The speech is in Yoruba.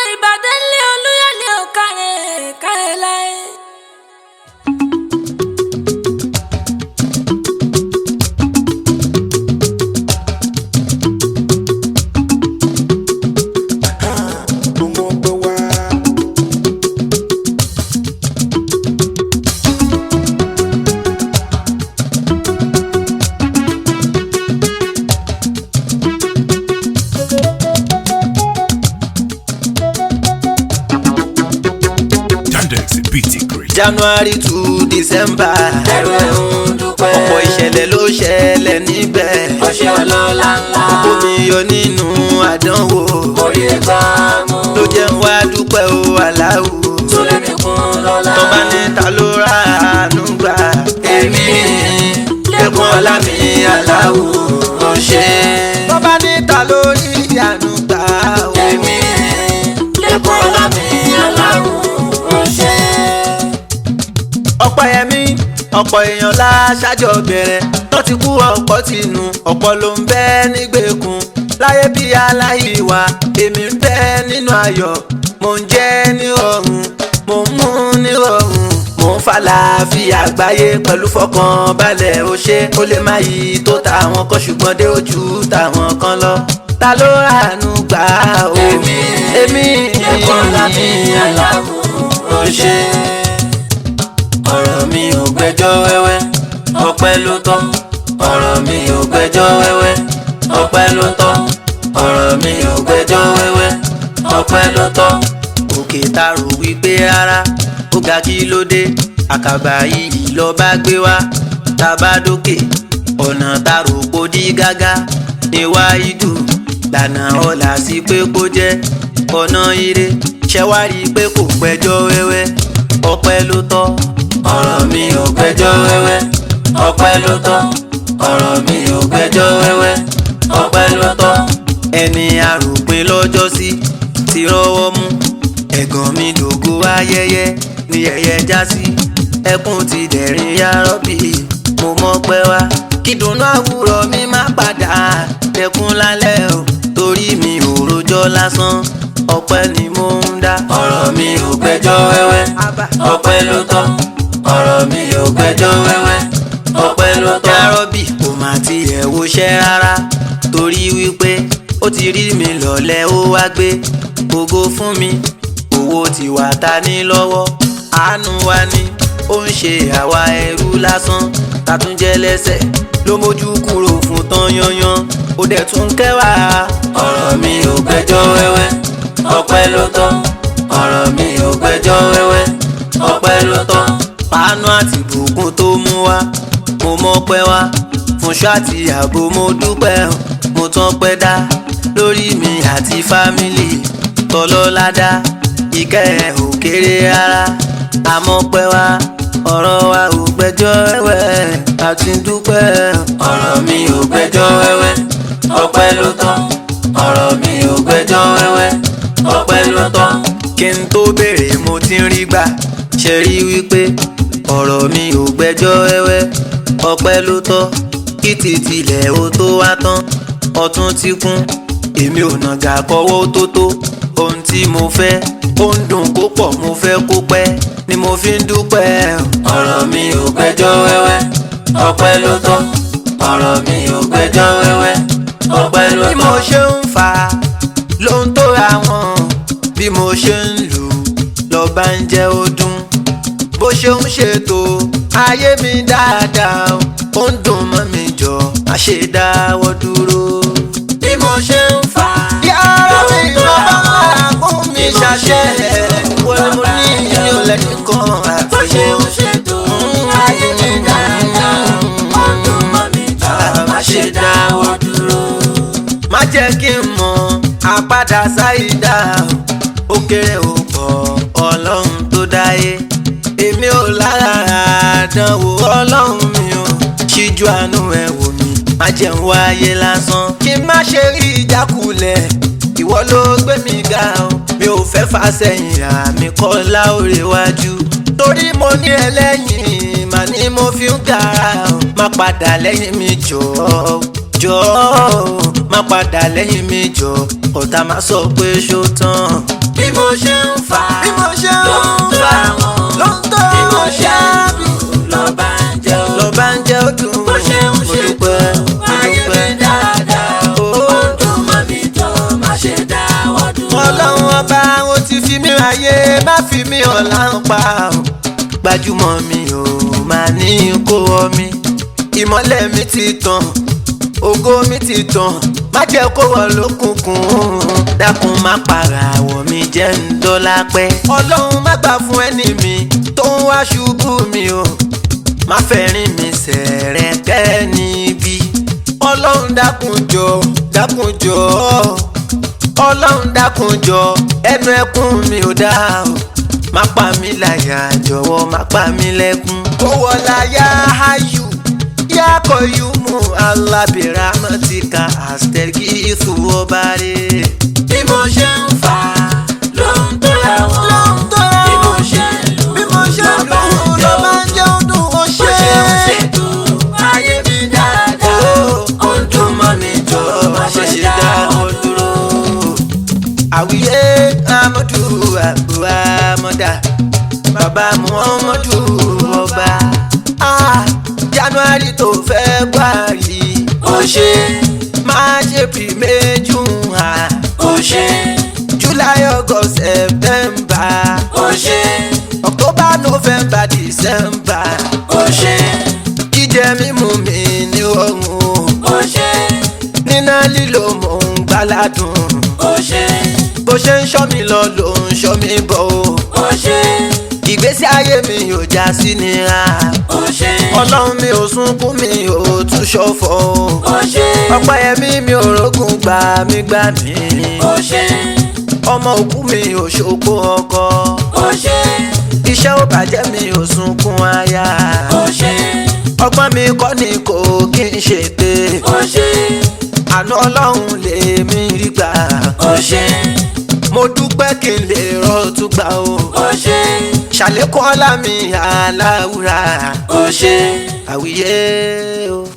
ìbàdàn lé olúyọ̀lé ò kárẹ̀ kárẹ̀ láyé. ọmọ pẹ wá. Yandex BT Great. january to december ẹrù ẹ̀ ń dúpẹ́. ọ̀pọ̀ ìṣẹ̀lẹ̀ ló ṣẹlẹ̀ níbẹ̀ ọṣẹ ọlọ́lá ńlá. omi yọ nínú àdánwò orí ẹgbà mú. ló jẹ́ ń wá dúpẹ́ o aláwo tó lè mí kún lọ́la. tó bá ní ta ló ra àánú gbà èmi lẹ́kùn ọlá mi aláwo ó ṣe. tó bá ní ta ló rí àánú gbà o èmi lẹ́kùn ọlá mi aláwọ̀ ọṣẹ. ọ̀pọ̀ ẹ̀mí ọ̀pọ̀ èèyàn láṣájọ bẹ̀rẹ̀ tó ti kú ọ̀pọ̀ ti nù ọ̀pọ̀ ló ń bẹ nígbèkùn láyé bí aláìwá èmi ń bẹ nínú ayọ̀ mò ń jẹ ní ọ̀run mò ń mú ní ọ̀run mò ń falàáfíà àgbáyé pẹ̀lú fọkànbalẹ̀ ó ṣe ó lè má yí tó tàwọn kan ṣùgbọ́n dé ojú tàwọn kan lọ ta ló ràánú gbà ó Èmi. èmi lẹ́kùn ọlá mi aláwọ̀ ọṣẹ. ọ̀rọ̀ mi ò gbẹ́jọ́ wẹ́wẹ́ ọpẹ́ ló tọ́ ọ̀rọ̀ mi ò gbẹ́jọ́ wẹ́wẹ́ ọpẹ́ ló tọ́ ọ̀rọ̀ mi ò gbẹ́jọ́ wẹ́wẹ́ ọpẹ́ ló tọ́ òkè tá rò wípé rárá ó ga kí ló dé àkàbà yìí lọ bá gbé wá tá a bá dókè ọ̀nà tá rò pó dí gágá níwá ìdù lànà ọ̀là sí pé kó jẹ́ ọ̀nà ire ṣẹ́wárí pé kò gbẹ́jọ́ wẹ́wẹ́ ọpẹ́ ló tọ́ ọ̀rọ̀ mi ò gbẹ́jọ́ wẹ́wẹ́ ọpẹ́ ló tọ́ ọ̀rọ̀ mi ò gbẹ́jọ́ wẹ́wẹ́ ọpẹ́ ló tọ́ ẹni àròpin lọ́jọ́ sí ti rọ́wọ́ mú ẹ̀gàn mi dògo ayẹyẹ ní yẹyẹ já sí ẹkún ti dẹ̀rín yárọ́bì mo mọ̀ pẹ́ wá kí dùnú àwùrọ̀ mi má padà dẹkùn lálẹ́ o torí mi ò rojọ́ lásán ọpẹ́ ni mo ń dá ọ̀rọ̀ mi ò gbẹ́jọ́ wẹ́wẹ́ ọpẹ́ ló tọ́ ọ̀rọ̀ mi ò gbẹ́jọ́ wẹ́wẹ́ ọpẹ́ ló tọ́. yárọ́bì kò má tiẹ̀ woṣẹ́ rárá torí wípé ó ti rí mi lọ́lẹ̀ ó wá gbé gbogbo fún mi owó ti wà ta ní lọ́wọ́ àánú wa ni ó ń ṣe àwa ẹrú lásán tàtúnjẹ lẹ́sẹ̀ ló mójú kúrò fún tán yanyan ó dẹ̀ tún kẹwàá. ọ̀rọ̀ mi ò gbẹ́jọ́ wẹ́wẹ́ ọpẹ́ ló tọ́ ọ̀rọ̀ mi ò gbẹ́jọ́ wẹ́wẹ́ ọpẹ́ ló tọ́. pàánù àti bùkún tó mú wá mo mọpẹ́ wá fún ṣáàtì ààbò mo dúpẹ́ mo tán pẹ́ dá lórí mi àti fámìlì tọlọ́ládá ìkẹ́ ẹ̀ ò kéré rárá àmọ́ pẹ́ wá ọ̀rọ̀ wa ò gbẹ́jọ́ wẹ́wẹ́ àti dúpẹ́. ọ̀rọ̀ mi ò gbẹ́jọ́ wẹ́wẹ́ ọpẹ́ ló tán ọ̀rọ̀ mi ò gbẹ́jọ́ wẹ́wẹ́ ọpẹ́ ló tán. kí n tó béèrè mo ti ń rí gbà ṣe rí wípé ọ̀rọ̀ mi ò gbẹ́jọ́ wẹ́wẹ́ ọpẹ́ ló tọ́ kí tìtìlẹ̀ ó tó wá tán ọ̀tún ti kún èmi ò nàgà kọ́wọ́ tó tó ohun tí mo fẹ́ ó ń dùn kó pọ̀ mo fẹ́ kó pẹ́ ni mo fi ń dúpẹ́. ọ̀rọ̀ mi ò gbẹ́jọ́ wẹ́wẹ́ ọpẹ́ ló tọ́ ọ̀rọ̀ mi ò gbẹ́jọ́ wẹ́wẹ́ ọpẹ́ ló tọ́. bí mo ṣe ń fà á ló ń tó àwọn bí mo ṣe ń lù ú lọ́ba ń jẹ́ ó dún bó ṣe ń ṣètò ayé mi dáadáa ó ń dùn mọ́ mi jọ má ṣe dáwọ́ dúró. bí mo ṣe ń fà á yàrá mi lọ́ba máa kún mi ṣàṣẹ wọ́n ni mo ní ìyẹn ò lẹ́ni kan àti. bó ṣe ń ṣètò ayé mi dáadáa ó dùn mọ́ mi jọ má ṣe dáwọ́ dúró. má jẹ́ kí n mọ̀ àpadà sáyidá ó kéré ó pọ̀ ọlọ́run tó dáyé èmi ò lára àdánwò ọlọ́run mi ò ṣíjú àánú ẹ̀ wò mí má jẹ́ ń wáyé lásán kí n má ṣe rí ìjákulẹ̀ ìwọ ló gbé mi ga o mi ò fẹ́ fà sẹ́yìn àmì kọ́ láòrè wájú torí mo ní ẹlẹ́yìn mà ní mo fi ń gara o má padà lẹ́yìn mi jọ̀ọ́ jọ̀ọ́ má padà lẹ́yìn mi jọ ọ̀tá má sọ pé ṣó tán bí mo ṣe ń fà á bí mo ṣe ń ló ń tó àwọn ló ń tó bí mo ṣe ń bí lù lọ́ba ń jẹ́ ó lọ bá ń jẹ́ ó dùn bó ṣe ń mo ṣe dúpẹ́ mo ayé mi dúpẹ́. dáadáa ó ń dùn mọ́ mi tó má ṣe dáwọ́ dúró. ọlọ́run ọba ó ti fi mí ráyé má fi mí ọ̀la ń pa ọ́ gbajúmọ̀ mi ò máa ní kó ọ mi ìmọ́lẹ̀ mi ti tàn ògo mi ti tàn má jẹ́ kó wọ lókùnkùn dákun má para àwọ̀ mi jẹ́ ń dọ́là pẹ́. ọlọ́run má gbà fún ẹni mi tó ń wá ṣubú mi o má fẹ́rin mi sẹ̀rẹ̀ kẹ́ níbí ọlọ́run dákun jọ dákun jọ ọlọ́run dákun jọ ẹnu ẹkún mi ò dá o má pa mí láyà jọ̀wọ́ má pa mí lẹ́kún. kó wọlá yá ayù yá kọyú mu alábìrà mọ́tìkà àstẹ́gì ìṣòwò rẹ̀. bí mo ṣe ń fà á ló ń tó àwọn ló ń tó bí mo ṣe ń lù bí mo ṣe ń lù ú ló máa ń jẹ́ ọdún ó bó ṣe ṣe ń ṣètò ayé mi dáadáa ó ń dùn mọ́ mi tó má ṣe dáwọ́ dúró. àwíyé amadu abu amada bàbá muhammadu ọba ah, january tó fẹ́ gbàrí ó ṣe máa ṣe pìrìmẹ́jù hàn ó ṣe july august september ó ṣe october november december ó ṣe jíjẹ mímu mi ní ọrùn ó ṣe níná lílo mò ń gbáládùn ó ṣe bó ṣe ń ṣọ́ mi lọ ló ń ṣọ́ mi bọ̀ o. ó ṣe ìgbésí ayé mi ò já sí nira ó ṣe ọlọ́run mi ò sunkún mi ò tún ṣọ̀fọ̀ o. ó ṣe ọpẹ́ ẹ̀mí mi ò rógùn gbà mí gbà mí ó ṣe ọmọ òkú mi ò ṣòpó ọkọ ó ṣe iṣẹ́ ò bàjẹ́ mi ò sunkún aya ó ṣe ọgbọ́n mi kọ́ ni kò kí n ṣètè ó ṣe àná ọlọ́run lèmi rí gbà ó ṣe mo dúpẹ́ kí n lè rọ́ọ̀tún gbà o ó ṣe ṣàlékún ọlá mi aláwùrà ó ṣe. àwíyé o.